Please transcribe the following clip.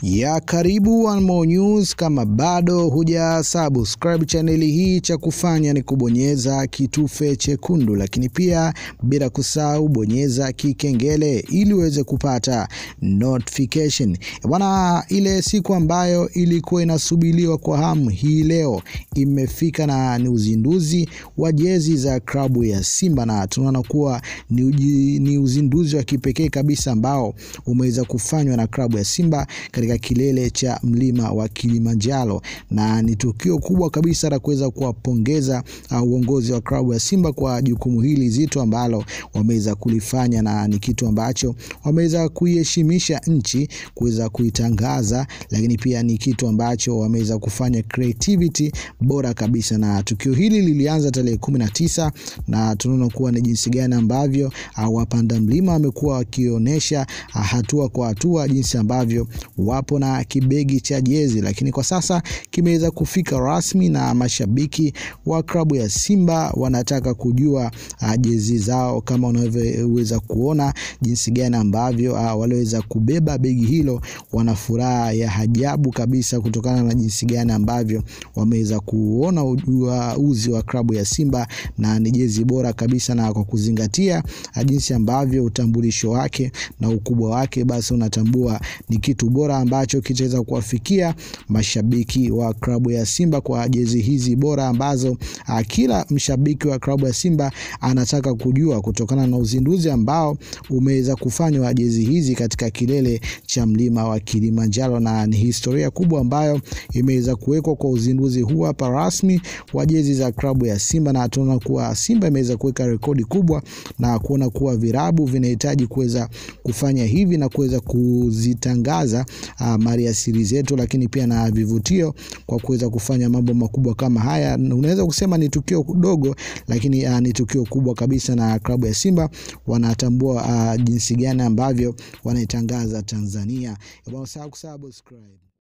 ya karibu One More News. Kama bado huja subscribe chaneli hii, cha kufanya ni kubonyeza kitufe chekundu, lakini pia bila kusahau bonyeza kikengele ili uweze kupata notification bwana. Ile siku ambayo ilikuwa inasubiriwa kwa hamu hii leo imefika, na ni uzinduzi wa jezi za klabu ya Simba, na tunaona kuwa ni, uji, ni uzinduzi wa kipekee kabisa ambao umeweza kufanywa na klabu ya Simba katika kilele cha mlima wa Kilimanjaro, na ni tukio kubwa kabisa la kuweza kuwapongeza uh, uongozi wa klabu ya Simba kwa jukumu hili zito ambalo wameweza kulifanya, na ni kitu ambacho wameweza kuiheshimisha nchi kuweza kuitangaza, lakini pia ni kitu ambacho wameweza kufanya creativity bora kabisa, na tukio hili lilianza tarehe kumi na tisa na tunaona kuwa ni jinsi gani ambavyo uh, wapanda mlima wamekuwa wakionyesha uh, hatua kwa hatua jinsi ambavyo wapo na kibegi cha jezi, lakini kwa sasa kimeweza kufika rasmi na mashabiki wa klabu ya Simba wanataka kujua uh, jezi zao, kama unavyoweza kuona jinsi gani ambavyo uh, waliweza kubeba begi hilo. Wana furaha ya ajabu kabisa kutokana na jinsi gani ambavyo wameweza kuona uzi wa klabu ya Simba, na ni jezi bora kabisa, na kwa kuzingatia uh, jinsi ambavyo utambulisho wake na ukubwa wake, basi unatambua ni kitu bora ambacho kitaweza kuwafikia mashabiki wa klabu ya Simba kwa jezi hizi bora ambazo a, kila mshabiki wa klabu ya Simba anataka kujua kutokana na uzinduzi ambao umeweza kufanywa jezi hizi katika kilele cha mlima wa Kilimanjaro, na ni historia kubwa ambayo imeweza kuwekwa kwa uzinduzi huu hapa rasmi wa jezi za klabu ya Simba, na tunaona kuwa Simba imeweza kuweka rekodi kubwa na kuona kuwa virabu vinahitaji kuweza kufanya hivi na kuweza kuzitangaza uh, mali asili zetu, lakini pia na vivutio kwa kuweza kufanya mambo makubwa kama haya. Unaweza kusema ni tukio dogo, lakini uh, ni tukio kubwa kabisa, na klabu ya Simba wanatambua uh, jinsi gani ambavyo wanaitangaza Tanzania. Subscribe.